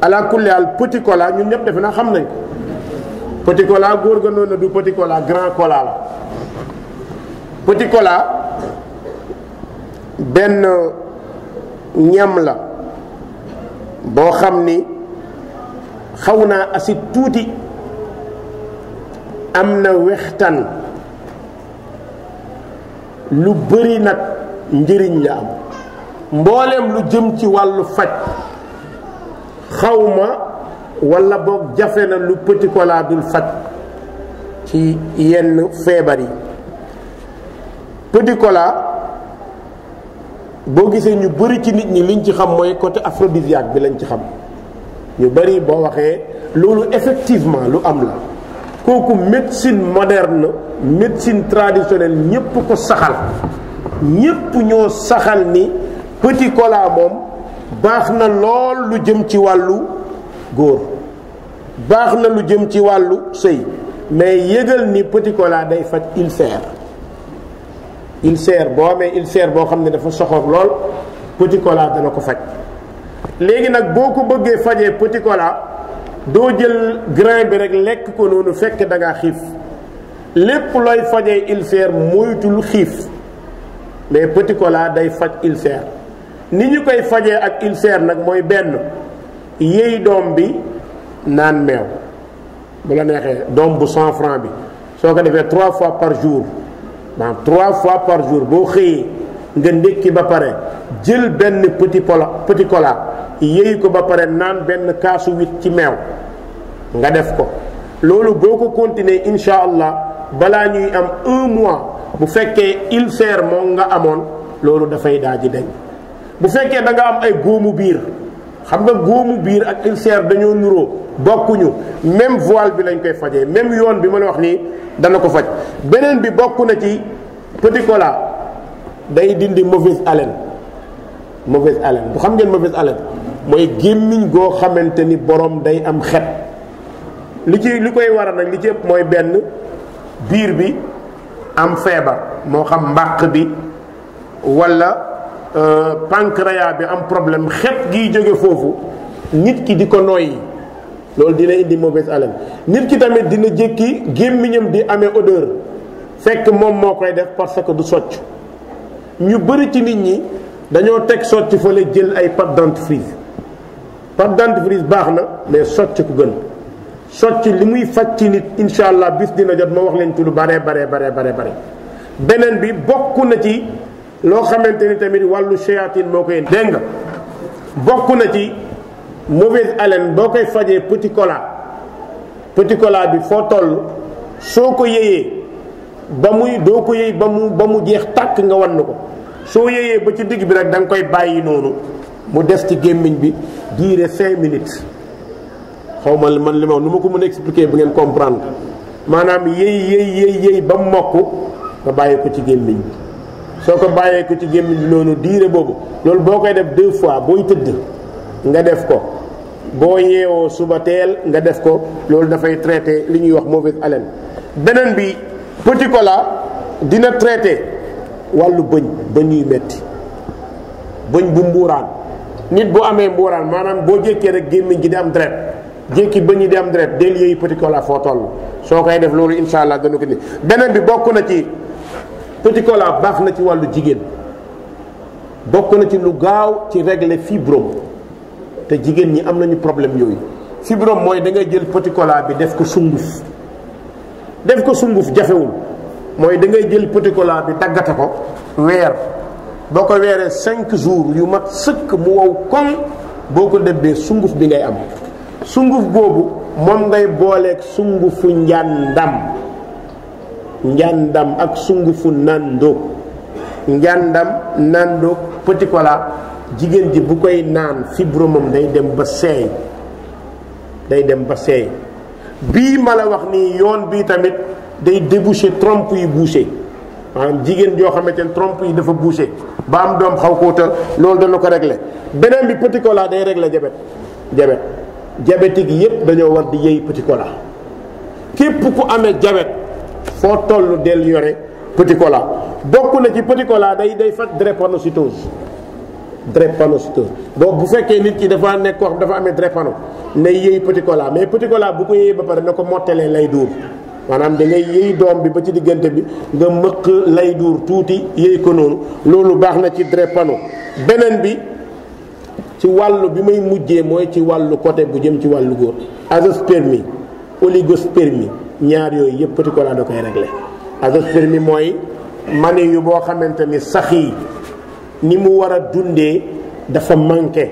ala kulli al petit cola ñun ñëpp defe naa xam nañ ko petit cola góor ga noonu du petit cola grand cola la petit cola benn ñam la boo xam ni xaw naa acide tuuti am na wextan lu bëri nag njëriñ la am mbooleem lu jëm ci wàllu faj xawma walla boog jafe na lu petit cola dul faj ci yenn feebar yi petit cola boo gisee ñu bëri ci nit ñi liñ ci xam mooy côté aphrodisiaque bi lañ ci xam ñu bëri boo waxee loolu effectivement lu am la kooku médecine moderne médecine traditionnelle ñépp ko saxal ñépp ñoo saxal ni petit cola moom baax na lool lu jëm ci wàllu góor baax na lu jëm ci wàllu sëy mais yëgal ni petit cola day faj ulcère ulcère boo amee ulcère boo xam ne dafa soxor lool petit cola dana ko faj léegi nag boo ko bëggee fajee petit cola doo jël grain bi rek lekk ko noonu fekk da ngaa xiif lépp looy fajee ulcère moytul xiif mais petit cola day faj ulcère ni ñu koy fajee ak ulcère nag mooy benn yéy doom bi naan meew bu la neexee doom bu cent franc bi soo ko defee trois fois par jour maanaam trois fois par jour boo xëyee nga ndékki ba pare jël benn petit cola petit cola yéy ko ba pare naan benn kaasu wit ci meew nga def ko loolu boo ko continuer insha allah balaa ñuy am un mois bu fekkee ulcère moom nga amoon loolu dafay daal di dañ bu fekkee da nga am ay góomu biir xam nga góomu biir ak ulcère dañoo nuroo bokkuñu même voile bi lañ koy fajee même yoon bi ma la wax nii dana ko faj beneen bi bokk na ci petit cola day dindi mauvaise haleine mauvaise haleine bu xam ngeen mauvaise haleine mooy gémmiñ goo xamante ni borom day am xet li ci li koy waral nag li ci ëpp mooy benn biir bi am feebar moo xam mbàq bi wala pancréas bi am problème xet giy jóge foofu nit ki di ko noyyi loolu dina indi mauvaise haleine nit ki tamit dina jékki gémmiñam di amee odeur fekk moom moo koy def parce que du socc ñu bëri ci nit ñi dañoo teg socc fële jël ay pâte dentifrice pâte dentifrice baax na mais socc ku gën socc li muy faj ci nit incha allah bis dina jot ma wax leen ci lu bare bare bare bare bare beneen bi bokk na ci loo xamante ni tamit wàllu shayatin moo koy dégg nga bokk na ci mauvaise haleine boo koy fajee petit cola petit cola bi foo toll soo ko yëyee ba muy doo ko yëy ba mu ba mu jeex tàkk nga wan ko soo yëyee ba ci digg bi rek da nga koy bàyyi noonu mu des ci gémmiñ bi diire cinq minutes xaw ma man li ma wax nu ma ko mën a expliquer bu ngeen comprendre maanaam yëy yëy yëy yëy ba mu mokk nga bàyyi ko ci gémmiñ bi soo ko bàyyee ko ci gémmiñ bi noonu diire boobu loolu boo koy def deux fois booy tëdd nga def ko boo yeewoo suba teel nga def ko loolu dafay traité li ñuy wax mauvaise haleine beneen bi petit cola dina traité wàllu bëñ bëñ yuy metti bëñ bu mbuuraan nit bu amee mbuuraan maanaam boo jékkee rek gémmiñ gi di am deret jékki bëñ yi di am deret del yooyu petit cola foo toll soo koy def loolu insha allah dana ko ni beneen bi bokk na ci petit cola baax na ci wàllu jigéen bokk na ci lu gaaw ci régler fibrome te jigéen ñi am nañu problème yooyu fibrome mooy da ngay jël petit cola bi def ko sunguf def ko sunguf jafewul mooy da ngay jël petit cola bi daggate ko weer boo ko weeree cinq jours yu mat sëkk mu wow koŋ boo ko dëbbee sunguf bi ngay am sunguf boobu moom ngay booleeg sungufu njàndam njàndam ak sungufu nandoog njàndam nandoog petit cola jigéen ji bu koy naan fibromam day dem ba seey day dem ba seey bii ma la wax nii yoon bii tamit day déboucher trompe yi bouché maanaam jigéen joo xamante ne trompe yi dafa bouché ba am doom xaw kóota loolu dana ko régler beneen bi petit cola day régler jabet jabet diabétique yépp dañoo war di yëy petit cola képp ku amee jabet foo toll del yore petit cola bokk na ci petit cola day day faj drépanocytose drépanocytose boobu bu fekkee nit ki dafa nekk koo xam dafa amee drépano na yëy petit cola mais petit cola bu ko yëyee ba pare na ko mottalee lay duur maanaam da ngay yëy doom bi ba ci diggante bi nga mëq lay duur tuuti yëy ko noonu loolu baax na ci drépano beneen bi ci wàllu bi may mujjee mooy ci wàllu côté bu jëm ci wàllu góor azoospermie oligospermie ñaar yooyu yëpp petit cola da koy réglé azoospermie mooy mani yu boo xamante ni sax yi ni mu war a dundee dafa manqué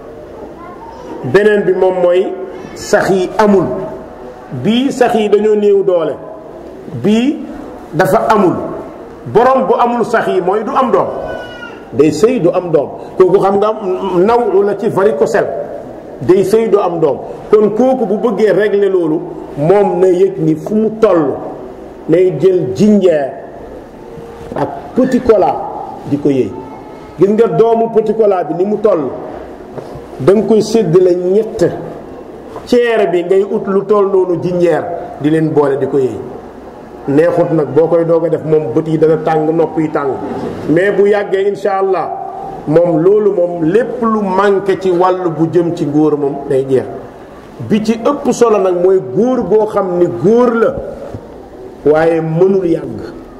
beneen bi moom mooy sax yi amul bii sax yi dañoo néew doole bii dafa amul borom bu amul sax yi mooy du am doom day sëy du am doom kooku xam nga naw la ci varicocèle day sëy du am doom kon kooku bu bëggee régler loolu moom na yëg ni fu mu toll nay jël jinjeer ak petit cola di ko yëy gis nga doomu petit cola bi ni mu toll da nga koy séddale ñett ceere bi ngay ut lu toll noonu jinjeer di leen boole di ko yëy neexut nag boo koy doog a def moom bët yi dana tàng nopp yi tàng mais bu yàggee insha allah moom loolu moom lépp lu manqué ci wàll bu jëm ci góor moom day jeex bi ci ëpp solo nag mooy góor goo xam ni góor la waaye mënul yàgg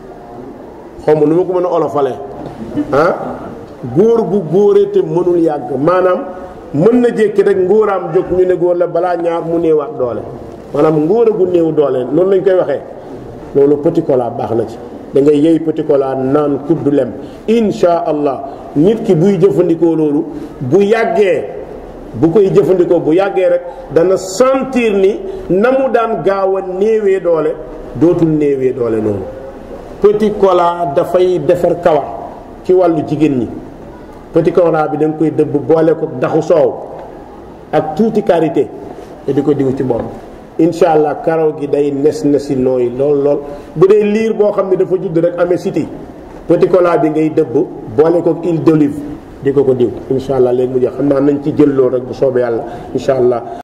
xaw ma nu ma ko mën a olofalee ah góor gu góore te mënul yàgg maanaam mën na jékki rek ngóoraam jóg ñu ne góor la balaa ñaar mu néewaat doole maanaam ngóor gu néew doole noonu lañ koy waxee loolu petit cola baax na ci da ngay yëy petit cola naan kuddu lem insha allah nit ki buy jëfandikoo loolu bu yàggee bu koy jëfandikoo bu yàggee rek dana sentir ni na mu daan gaaw a néewee doole dootul néewee doole noonu petit cola dafay defar kawar ci wàllu jigéen ñi petit cola bi da nga koy dëbb boole ko daxu soow ak tuuti karité te di ko diw ci bopp incha allah karaw gi day nes nesi nooy lool lool bu dee liir boo xam ne dafa judd rek amee siti petit cola bi ngay dëbb boole ko huile d'olive di ko ko diw incha allah léegi mu jeex xam naa nañ ci jël loolu rek bu soobee yàlla incha allah